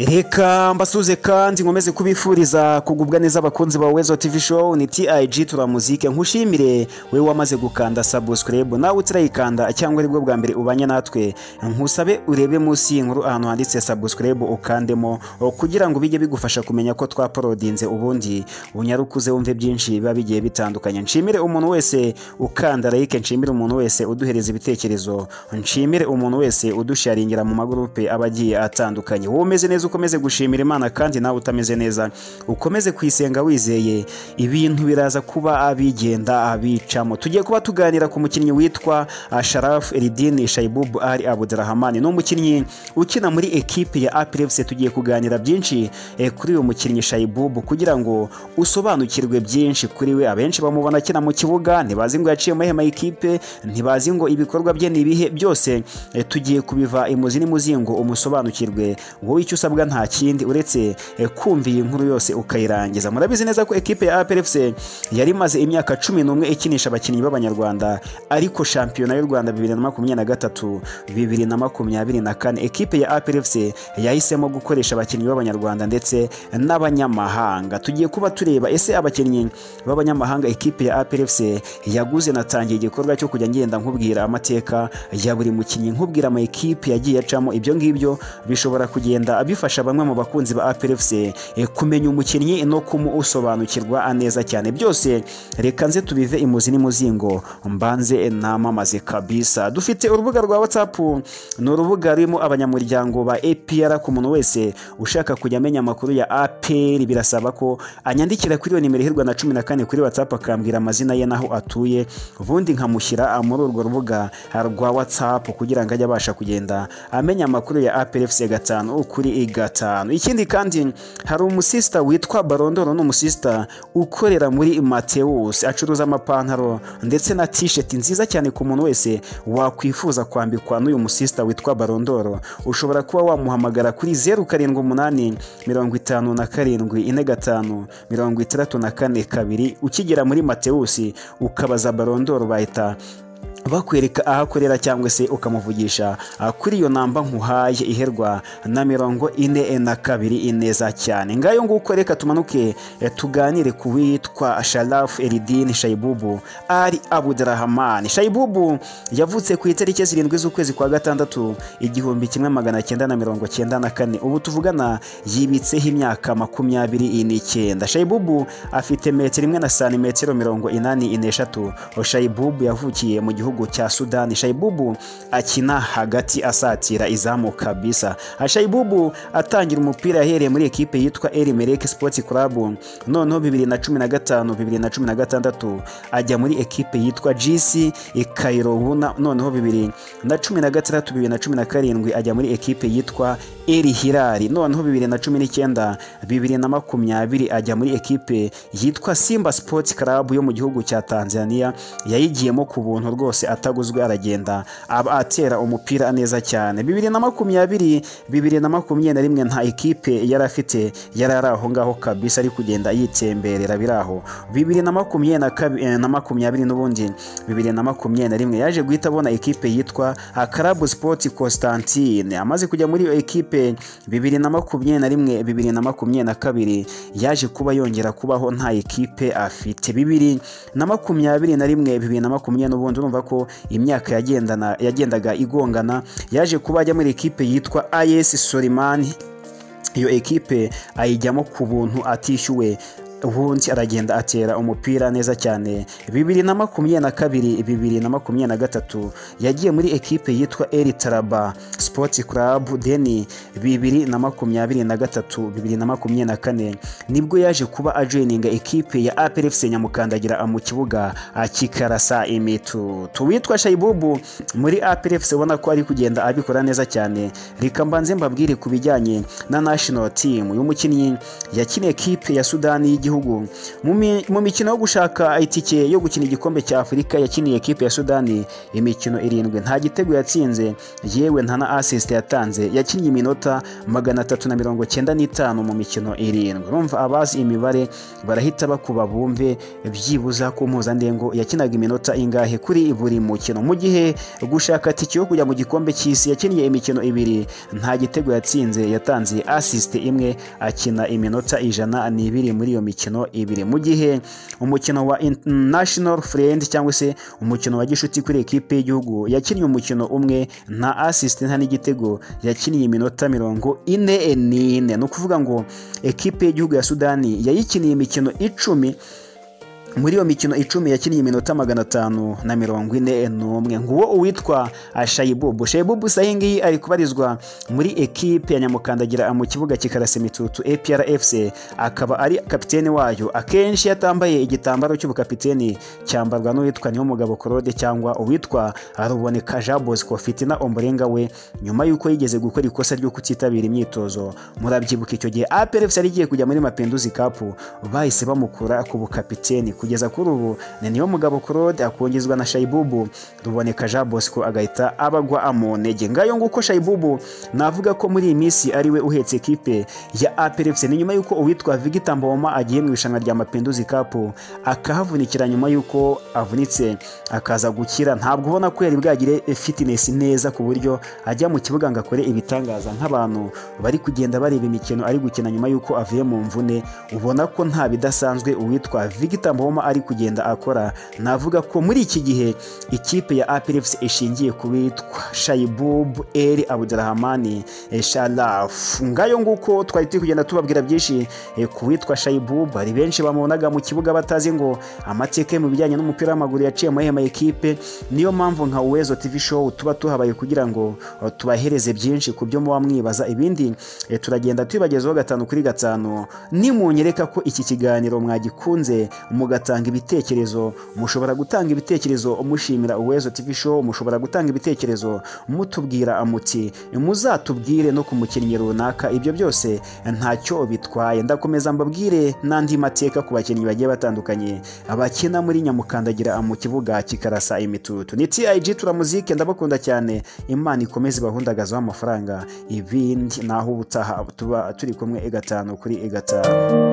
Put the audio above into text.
reka mbasuze kandi nkomeze kubifuriza kugubwa neza abakunzi ba wezo tv show ni tig tura muzike nkushimire wowe wamaze gukanda subscribe nawe utirayikanda cyangwa aribwo bwa mbere ubanye natwe nkusabe urebe munsi y'inkuru ahantu handitse subscribe ukandemo kugira ngo bijye bigufasha kumenya ko twaporodinze ubundi unyarukuze wumve byinshi biba bigiye bitandukanye nshimire umuntu wese ukanda like nshimire umuntu wese uduhereza ibitekerezo nshimire umuntu wese udusharingira mu magurupe aba agiye atandukanye wowe umeze neza ukomeze gushimira imana kandi nawe utameze neza ukomeze kuyisenga wizeye ibintu biraza kuba abigenda abicamo tugiye kuba tuganira ku mukinnyi witwa sharaf eridini shaibubu ari abudurahamani ni umukinnyi ukina muri ekipi ya apirefuse tugiye kuganira byinshi eh, kuri uyu mukinnyi shaibubu kugira ngo usobanukirwe byinshi kuri we abenshi bamubona akina mu kibuga ntibazi ngo yaciye mu ihema y'ikipe ntibazi ngo ibikorwa bye ni ibihe byose eh, tugiye kubiva imuzi n'imuzingo umusobanukirwe wowe icyo usabwa nta kindi uretse eh, kumva iyi nkuru yose ukayirangiza murabizi neza ko ekipe ya APRFC yari imaze imyaka cumi n'umwe ikinisha abakinnyi b'abanyarwanda ariko shampiyona y'u Rwanda bibiri na makumyabiri na gatatu bibiri na makumyabiri na kane ekipe ya APRFC yahisemo gukoresha abakinnyi b'abanyarwanda ndetse n'abanyamahanga tugiye kuba tureba ese abakinnyi b'abanyamahanga ekipe ya APRFC yaguze natangiye igikorwa cyo kujya ngenda nkubwira amateka ya buri mukinnyi nkubwira ama ekipe yagiye acamo ibyo ngibyo bishobora kugenda bifasha bamwe mu bakunzi ba APRFC eh, kumenya umukinnyi no kumusobanukirwa neza cyane byose reka nze tubive imuzi n'imuzingo mbanze namamaze kabisa dufite urubuga rwa WhatsApp ni urubuga rurimo abanyamuryango ba APR ku muntu wese ushaka kujya amenya amakuru ya APR birasaba ko anyandikira kuri iyo nimero iherwa na cumi na kane kuri WhatsApp akambwira amazina ye n'aho atuye ubundi nkamushyira ah, muri urwo rubuga ah, rwa WhatsApp kugira ngo ajye abasha kugenda amenya amakuru ya APRFC gatanu ukuri gatanu ikindi kandi hari umusista witwa barondoro ni umusista ukorera muri mateus acuruza amapantaro ndetse na tisheti nziza cyane ku muntu wese wakwifuza kwambikwa n'uyu musista witwa barondoro ushobora kuba wamuhamagara kuri zeru karindwi umunani mirongo itanu na karindwi ine gatanu mirongo itandatu na kane kabiri ukigera muri mateus ukabaza barondoro bahita bakwereka aho akorera cyangwa se ukamuvugisha kuri iyo namba nkuhaye iherwa na mirongo ine na kabiri ineza cyane ngayo nguko reka tumanuke tuganire ku witwa sharafu eridini shayibubu ari abudurahamani shayibubu yavutse ku itariki zirindwi z'ukwezi kwa gatandatu igihumbi kimwe magana cyenda na mirongo cyenda na kane ubu tuvugana yibitseho imyaka makumyabiri n'icyenda shayibubu afite metero imwe na santimetero mirongo inani n'eshatu shayibubu yavukiye mu gihugu gihugu cya Sudani. Shaibubu akina hagati asatira izamu kabisa. Shaibubu atangira umupira yahereye muri ekipe yitwa El Merreikh Sports Club, noneho 2015 2016 ajya muri ekipe yitwa GC Cairo Huna, noneho 2016 2017 ajya muri ekipe yitwa El Hilal, noneho 2019 2020 ajya muri ekipe yitwa Simba Sports Club yo mu gihugu cya Tanzania yayigiyemo ku buntu rwose ataguzwe aragenda aba atera umupira neza cyane bibiri na makumyabiri bibiri na makumyabiri na rimwe nta ekipe yari afite yari ari aho ngaho kabisa ari kugenda yitemberera biri aho bibiri na makumyabiri na makumyabiri n'ubundi bibiri na makumyabiri na rimwe yaje guhita abona ekipe yitwa Club Sport Constantine amaze kujya muri iyo ekipe bibiri na makumyabiri na rimwe bibiri na makumyabiri na kabiri yaje kuba yongera kubaho nta ekipe afite bibiri na makumyabiri na rimwe bibiri na makumyabiri n'ubundi urumva ko imyaka yagendana yagendaga igongana yaje kuba ajya muri ekipe yitwa ayesi solimani iyo ekipe ayijyamo ku buntu atishyuwe ubundi aragenda atera umupira neza cyane bibiri na makumyabiri na kabiri bibiri na makumyabiri na gatatu yagiye muri ekipe yitwa eri taraba sports club deni bibiri na makumyabiri na gatatu bibiri na makumyabiri na kane nibwo yaje kuba ajoyininga ekipe ya aprfc nyamukandagira mu kibuga akikarasa imitu tuwitwa shayibubu muri aprfc ubona ko ari kugenda abikora neza cyane reka mbanze mbabwire ku bijyanye na national team uyu mukinnyi yakina ekipe ya sudani y'igihugu w'igihugu Mu mi- mu mikino yo gushaka itike yo gukina igikombe cya afurika yakiniye ekipe ya sudani imikino irindwi nta gitego yatsinze yewe nta na asisite yatanze yakinnye iminota magana atatu na mirongo cyenda n'itanu mu mikino irindwi urumva abazi imibare barahita bakuba bumve byibuza ku mpuzandengo yakinaga iminota ingahe kuri buri mukino mu gihe gushaka tike yo kujya mu gikombe cy'isi yakiniye imikino ibiri nta gitego yatsinze yatanze asisite imwe akina iminota ijana n'ibiri muri iyo mikino ibiri mu gihe umukino wa international friend cyangwa se umukino wa gishuti kuri ekipe y'igihugu yakinnye umukino umwe nta asisite nta n'igitego yakiniye iminota mirongo ine n'ine ni ukuvuga ngo ekipe y'igihugu ya sudani yayikiniye imikino icumi muri iyo mikino icumi yakiniye iminota magana atanu na mirongo ine n'umwe nguwo uwitwa shayibubu shayibubu isa ngiyi ari kubarizwa muri ekipe ya nyamukandagira mu kibuga kikarasa imitutu APRFC akaba ari kapitene wayo akenshi iyo atambaye igitambaro cy'ubukapiteni cyambarwa n'uwitwa Niyomugabo Claude cyangwa uwitwa Ruboneka Jean Bosco Fitina Ombolenga we nyuma y'uko yigeze gukora ikosa ryo kutitabira imyitozo murabyibuka icyo gihe APRFC yari igiye kujya muri Mapinduzi Cup bahise bamukura ku bukapiteni kugeza kuri ubu ni niyo mugabo Claude akongezwa na Shaibubu ruboneka Jean Bosco agahita abagwa mu ntege ngayo nguko Shaibubu navuga ko muri iyi minsi ari we uhetse ekipe ya APRFC ni nyuma y'uko uwitwa Victor Mboma agiye mu irushanwa rya Mapinduzi Cup akahavunikira nyuma y'uko avunitse akaza gukira ntabwo ubona ko yari bwagire fitness neza ku buryo ajya mu kibuga ngo akore ibitangaza nk'abantu bari kugenda bareba imikino ari gukina nyuma y'uko avuye mu mvune ubona ko nta bidasanzwe uwitwa Victor Mboma ari kugenda akora navuga ko muri iki gihe ikipe ya APRFC ishingiye ku witwa Shaibub El Abdurrahman Sharaf ngayo nguko twari turi kugenda tubabwira byinshi eh, ku witwa Shaibub hari benshi bamubonaga mu kibuga batazi ngo amateka ye mu bijyanye n'umupira w'amaguru yaciye mu mahema ekipe niyo mpamvu nka Uwezo TV show tuba tuhabaye kugira ngo eh, tubahereze byinshi ku byo muba mwibaza ibindi eh, turagenda tubibagezaho gatanu kuri gatanu nimunyereka ko iki kiganiro mwagikunze mugatanga ibitekerezo mushobora gutanga ibitekerezo mushimira Uwezo TV show mushobora gutanga ibitekerezo mutubwira muti muzatubwire no ku mukinnyi runaka ibyo byose ntacyo bitwaye ndakomeza mbabwire n'andi mateka ku bakinnyi bagiye batandukanye abakina muri nyamukandagira mu kibuga kikarasa imitutu ni TIG turamuzike ndabakunda cyane imana ikomeze ibahundagazeho amafaranga ibindi naho ubutaha tuba turi kumwe gatanu kuri gatanu